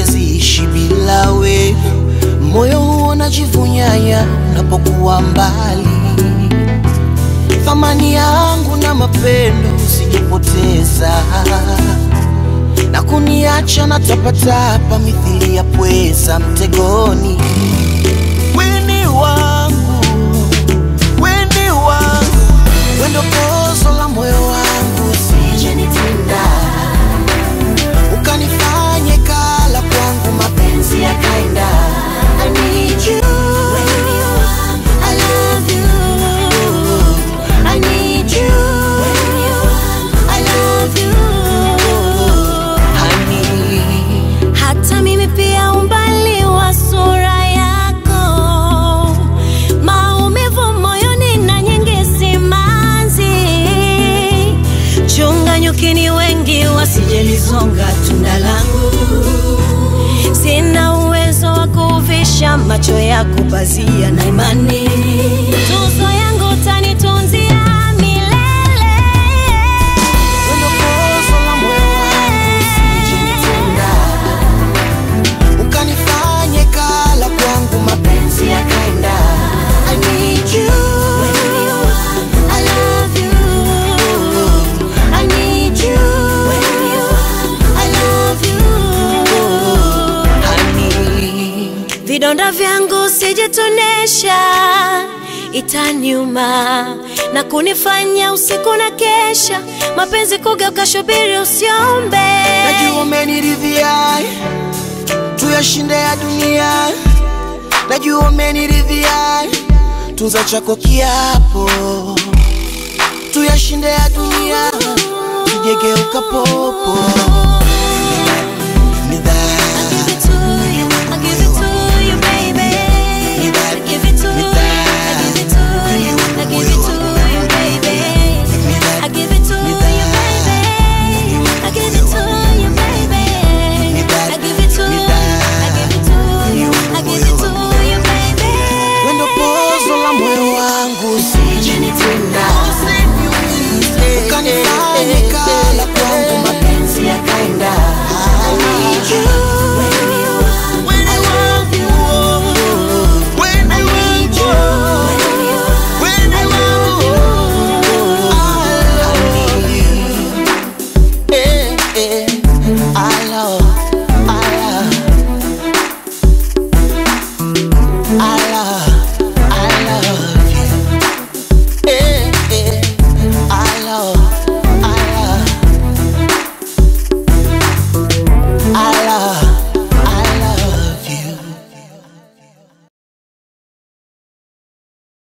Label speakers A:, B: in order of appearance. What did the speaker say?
A: siwezi ishi bila we. Moyo huo unajivunyanya unapokuwa mbali. Thamani yangu na mapendo usijepoteza na kuniacha na tapatapa mithili ya pweza mtegoni. Weni wangu, weni wangu, wendo pozo la moyo wangu, usije nitenda ukanifanye kala kwangu, mapenzi yakaenda. I need you. I love you. I need you. I love you. Honey.
B: hata mimi pia umbali wa sura yako, maumivu moyoni na nyingi simanzi. Chunga nyukini wengi wasijelizonga tunda langu, sina uwezo wa kuvisha macho yako pazia na imani. Tuzo yangu tanitunzia milele.
A: Wendo pozo la moyo wangu, usije nitenda ukanifanye kala kwangu, mapenzi yakaenda. I need you. I love you. I need you. I love you. Honey.
B: vidonda vyangu sijitonesha, itaniuma na kunifanya usiku na kesha, mapenzi kugeuka shubiri, usiombe.
A: Najua umeniridhia tuyashinde ya dunia, najua umeniridhia tunza chako kiapo, tuyashinde ya dunia tujegeuka popo ni